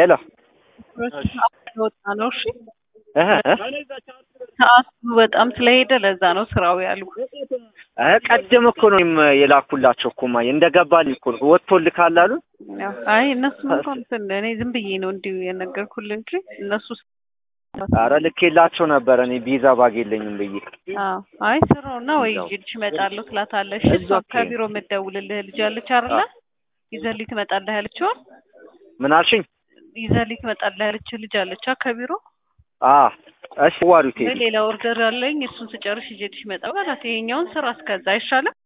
ሄሎ ወጣ ነው። እሺ እህ እህ ሰዓቱ በጣም ስለሄደ ለዛ ነው ስራው ያሉ። እ ቀደም እኮ ነው እኔም የላኩላቸው እኮ ማየ እንደገባልኝ እኮ ነው ወጥቶልካል አሉ። ያው አይ እነሱም እንኳን እንትን እኔ ዝም ብዬ ነው እንዲሁ የነገርኩልህ እንጂ እነሱ አረ ልኬላቸው ነበረ እኔ ቪዛ ባግ የለኝም ብዬ። አዎ አይ ስራውና ወይ ይዤልሽ እመጣለሁ ትላታለሽ። እሷ እዛው ኦኬ። ከቢሮ የምትደውልልህ ልጅ አለች አይደለ? ይዘልኝ ትመጣለህ ያለችው ምን አልሽኝ? ይዘልኝ ትመጣለህ ያለች ልጅ አለች አ ከቢሮ አ እሺ ዋሪው ወይ ቴዲ ሌላ ኦርደር አለኝ እሱን ስጨርሽ ይዤልሽ እመጣለሁ በላት። ይሄኛውን ስራ እስከዛ አይሻልም?